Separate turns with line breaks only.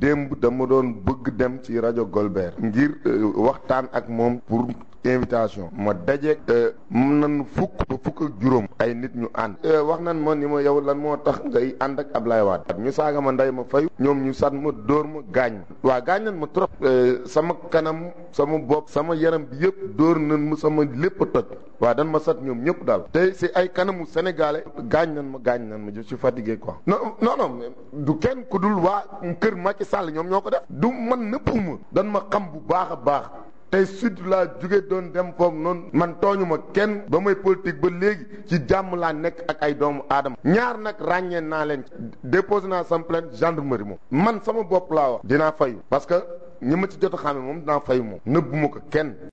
démb dama doon bëgg dem ci rajo Golbert ngir waxtaan ak moom pour invitation ma dajeeg mun nan fukk ba fukk ak juróom ay nit ñu ànd wax nan ma ni ma yow lan moo tax ngay ànd ak Ablaye Wade ñu saaga ma nday ma fayu ñoom ñu sat ma dóor ma gaañ ma waa gaañ nan ma trop sama kanam sama bopp sama yaram bi yëpp dóor nan ma sama lépp a toj waa dan ma sat ñoom ñëpp daal te si ay kanamu sénégalais gaañ nan ma gaañ nan ma je suis fatigué quoi non non non du kenn ku dul waa kër Macky Sall ñoom ñoo ko def du man nëppuma dan ma xam bu baax a baax tey sud laa jóge doon dem foofu noonu man tooñu ma kenn ba may politique ba léegi ci jàmm laa nekk ak ay doomu aadama ñaar nag ràññee naa leen déposé naa sama plainte gendarmerie moom man sama bopp laa wax dinaa fayu parce que ñi ma ci jot a xame moom dinaa fayu moom nëbbu ma ko kenn